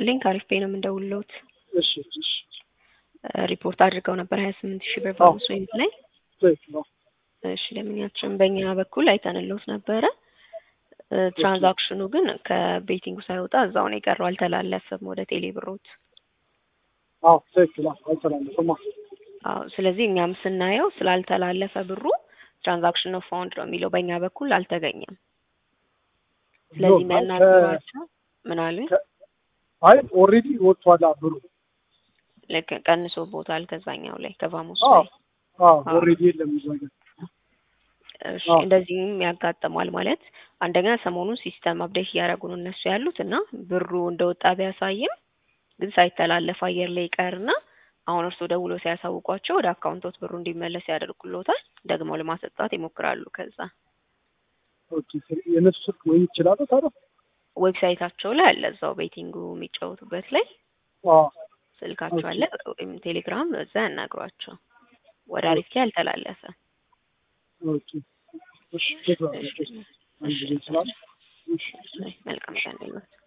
ይስጥልኝ ከአሪፍ ፔ ነው የምንደውልዎት። እሺ እሺ ሪፖርት አድርገው ነበር ሀያ ስምንት ሺህ ብር በአምስት ወይም ላይ ትክክል ነው። እሺ ለምኛችን በእኛ በኩል አይተንልዎት ነበረ። ትራንዛክሽኑ ግን ከቤቲንጉ ሳይወጣ እዛው ነው የቀረው፣ አልተላለፈም ወደ ቴሌ ብሮት። አዎ ትክክል ነው። አልተላለፈማ። አዎ ስለዚህ እኛም ስናየው ስላልተላለፈ ብሩ ትራንዛክሽን ኦፍ ፋውንድ ነው የሚለው በእኛ በኩል አልተገኘም። ስለዚህ የሚያናግሯቸው ምን አሉኝ? አይ ኦልሬዲ ወጥቷል ብሩ። ልክ ቀንሶ ቦታል ከዛኛው ላይ ከቫሞስ አዎ ላይ አዎ ኦልሬዲ የለም እዛ ጋር። እሺ አዎ። እንደዚህም ያጋጥማል ማለት አንደኛ ሰሞኑን ሲስተም አፕዴት እያደረጉ ነው እነሱ ያሉት እና ብሩ እንደወጣ ቢያሳይም ግን ሳይተላለፍ አየር ላይ ይቀርና አሁን እርስዎ ደውሎ ሲያሳውቋቸው ወደ አካውንቶት ብሩ እንዲመለስ ያደርጉልዎታል። ደግሞ ለማሰጣት ይሞክራሉ። ከዛ ኦኬ የነሱ ስልክ ወይ ይችላል ታዲያ? ዌብሳይታቸው ላይ አለ እዛው ቤቲንጉ የሚጫወቱበት ላይ አዎ ስልካቸው አለ ወይም ቴሌግራም እዛ ያናግሯቸው። ወደ አሪፍ ላይ አልተላለፈ። ኦኬ እሺ ቴክኖሎጂ አንድ ጊዜ ይችላል። እሺ መልካም ቀን ይሁን።